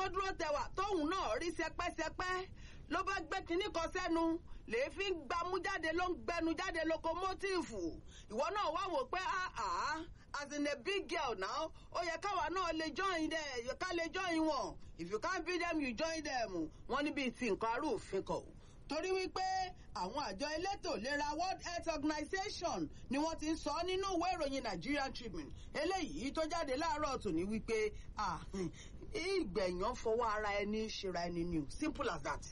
dúró tẹwà tóun náà rí sẹpẹ́sẹpẹ́ ló bá gbé kinní kan sẹ́nu lèéfín gbámú jáde ló ń gbẹnu jáde lokomotíìfù ìwọ náà wá wò pé àá as in a big girl now ó yẹ káwa náà lè join them ká lè join wọn if you can't beat them you join them wọn níbi tí nǹkan arúfin kọ torí wípé àwọn àjọ elétò ìlera world health organization ni wọ́n ti ń sọ nínú ìwé ìròyìn nigerian tribune eléyìí tó jáde láàárọ̀ tòní wípé ìgbẹ̀yàn fọwọ́ ara ẹni ṣera ẹni ni o simple as that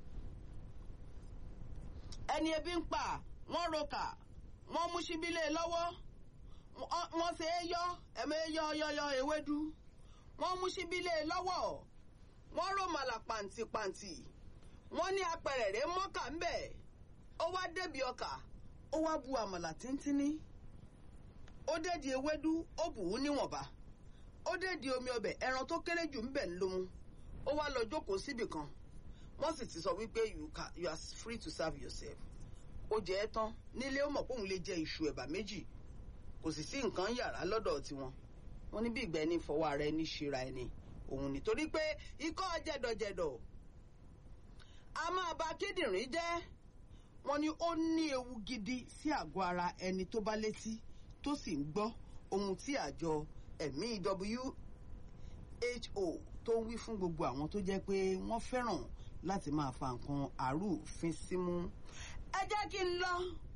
ẹni ebi ń pa wọ́n roka wọ́n mú síbílẹ̀ lọ́wọ́ wọ́n ṣe é yọ ẹ̀mẹ́ yọ yọyọ ewédú wọ́n mú síbílẹ̀ lọ́wọ́ wọ́n rò màlà pàǹtìpàǹtì wọ́n ní apẹ̀rẹ̀rẹ̀ mọ́kà ń bẹ̀ ó wá débi ọkà ó wá bu àmàlà tíntínní ó dédi ewédú ó bù ú níwọ̀nba ó dédi omi ọbẹ̀ ẹran tó kéré jù ń bẹ̀ ló mú ó wá lọ jókòó síbì kan wọ́n sì ti sọ wípé you, can, you are free to serve yourself ó jẹ́ ẹ́ tán nílé ó mọ̀ pé òun lè jẹ iṣu ẹ̀bà méjì kò sì sí nǹkan yàrá lọ́dọ̀ tiwọn wọ́n ní bí ìgbà ẹni fọwọ́ ara ẹni ṣera ẹni òun nítorí pé ikọ́ jẹ̀dọ̀jẹ̀dọ̀ a máa ba kíndìnrín jẹ́ wọ́n ní ó ní ewu gidi sí àgọ́ ara ẹni tó bá létí tó sì ń gbọ́ ohun tí àjọ ẹ̀mí who tó ń wí fún gbogbo àwọn tó jẹ́ pé wọ́n fẹ́ràn láti máa fa nǹkan àrùfín símú. ẹ jẹ́ kí n lọ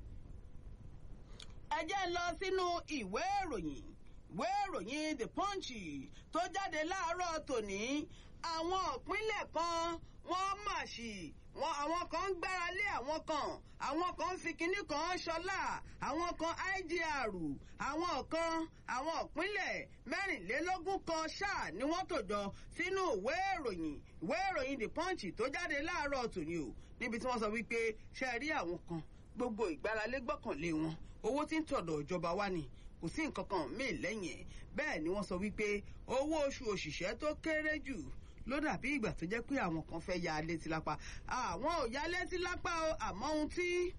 ẹ jẹ́ n lọ sínú ìwé ìròyìn ìwé ìròyìn the punch tó jáde láàárọ̀ tòní àwọn ìpínlẹ̀ kan wọ́n mà sí wọn àwọn kan ń gbára lé àwọn kan àwọn kan ń fi kinní kan ṣọlá àwọn kan igr àwọn kan àwọn ìpínlẹ̀ mẹ́rìnlélógún kan ṣáà ni wọ́n tò jọ sínú ìwé ìròyìn ìwé ìròyìn the punch tó jáde láàárọ̀ tòní o níbi tí wọ́n sọ wípé ṣe rí àwọn kan gbogbo ìgbáralé gbọ́kànlé wọn owó tí ń tọ̀dọ̀ ìjọba wá ni kò sí nǹkan kan míì lẹ́yìn ẹ̀ bẹ́ẹ̀ ni wọ́n sọ wípé owó oṣù òṣìṣẹ́ tó kéré jù ló dàbí ìgbà tó jẹ́ pé àwọn kan fẹ́ ya létí lápá àwọn ò ya létí lápá o àmọ́ ohun tí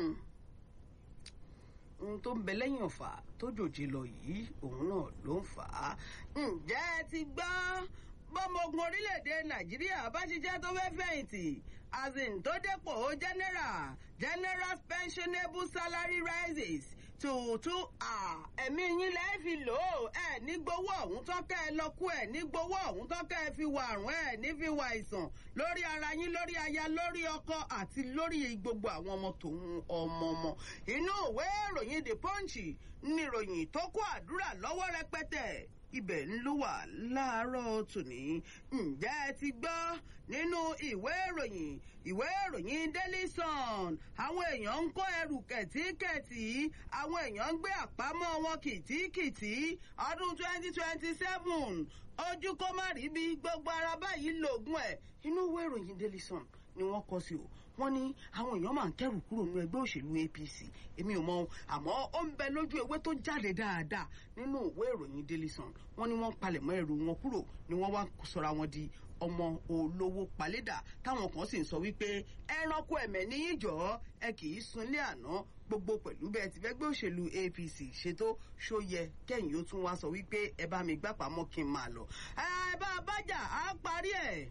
ohun tó ń bẹ lẹ́yìn ọ̀fà tó jòjì lọ yìí òun náà ló ń fà á ǹjẹ́ ẹ ti gbọ́ bọ́mọ ogun orílẹ̀-èdè nàìjíríà bá ṣiṣẹ́ tó fẹ́ fẹ̀yìntì azin tó dépò general general pensionable salary rises tòótú ẹ̀mí yín lẹ́ẹ̀ fi lò ó ẹ̀ ní gbowó ọ̀hún tán kẹ́ ẹ lọ kú ẹ̀ ní gbowó ọ̀hún tán kẹ́ ẹ fi wà àrùn ẹ̀ ní fi wà àìsàn lórí ara yín lórí aya lórí ọkọ àti lórí gbogbo àwọn ọmọ tòun ọmọ ọmọ inú ìwé ìròyìn the punch ní ìròyìn tó kó àdúrà lọ́wọ́ rẹpẹtẹ ibẹ̀ ń ló wà láàárọ̀ tòní ǹjẹ́ ẹ ti gbọ́ nínú ìwé ìròyìn ìwé ìròyìn daily sun àwọn èèyàn ń kó ẹrù kẹ̀tíkẹ̀tì àwọn èèyàn ń gbé àpamọ́ wọn kìtìkìtì ọdún twenty twenty seven ojú kó má rí bí gbogbo ara báyìí lògùn ẹ̀ inú ìwé ìròyìn daily sun ni wọ́n kọ sí o wọ́n ní àwọn èèyàn máa ń kẹ́rù kúrò nínú ẹgbẹ́ òṣèlú apc èmi ò mọ ohun àmọ́ ó ń bẹ lójú ewé tó jáde dáadáa nínú ìwé ìròyìn daily sun wọ́n ní wọ́n palẹ̀mọ́ ẹrù wọn kúrò ni wọ́n wá sọra wọn di ọmọ olówó palédà táwọn kan sì ń sọ wípé ẹranko ẹ̀mẹ̀ níyìn jọ ẹ kì í sunlé àná gbogbo pẹ̀lú bẹ́ẹ̀ ti fẹ́ gbé òṣèlú apc ṣètò ṣóyẹ kẹ́yìn ó tún wá sọ wípé ẹ bá mi gbà pamọ́ kí n máa lọ ẹ bá a bájà á parí ẹ̀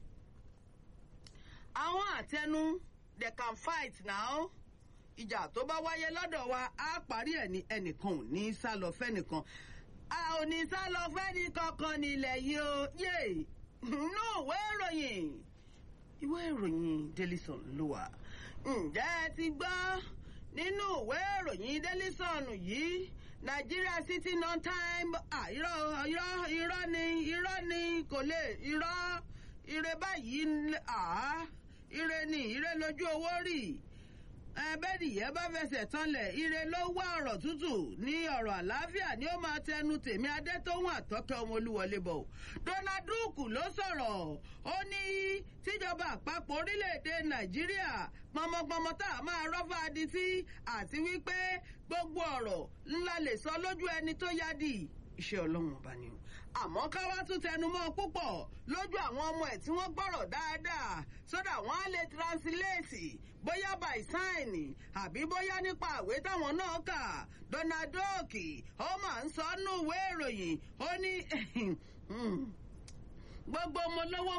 àwọn àtẹnu they can fight now ìjà tó bá wáyé lọ́dọ̀ wa á parí ẹ̀ ní ẹnìkan ò ní sá lọ fẹ́nìkan a ò ní sá lọ fẹ́ni kankan nílẹ̀ yìí o yé inú ìwé ìròyìn ìwé ìròyìn daily sun ló wà ǹjẹ́ ẹ ti gbọ́ nínú ìwé ìròyìn daily sun yìí nigeria city non time irọ́ irọ́ irọ́ ni irọ́ ni kò lè irọ́ ire báyìí àá ire ni ire lójú owó rì ẹbẹ́dìyẹ bá fẹsẹ̀ tanlẹ̀ ire ló wá ọ̀rọ̀ tútù ní ọ̀rọ̀ àlàáfíà ni ó máa tẹnu tèmi adétóhùn àtọ́kẹ́ ọmọ olúwọlé bọ̀ donald duke ló sọ̀rọ̀ ó ní tíjọba àpapọ̀ orílẹ̀-èdè nàìjíríà pọmọpọmọ tá a máa rọ́fà adití àti wípé gbogbo ọ̀rọ̀ ńlá lè sọ lójú ẹni tó yá dì iṣẹ́ ọlọ́run ọba ni o àmọ́ ká wá tún tẹnumọ́ púpọ̀ lójú àwọn ọmọ ẹ̀ tí wọ́n gbọ́rọ̀ dáadáa sódà wọ́n á lè translate bóyá by sign àbí bóyá nípa àwé táwọn náà kà donald duck ó máa ń sọ nínú ìwé ìròyìn ó ní gbogbo ọmọ lọ́wọ́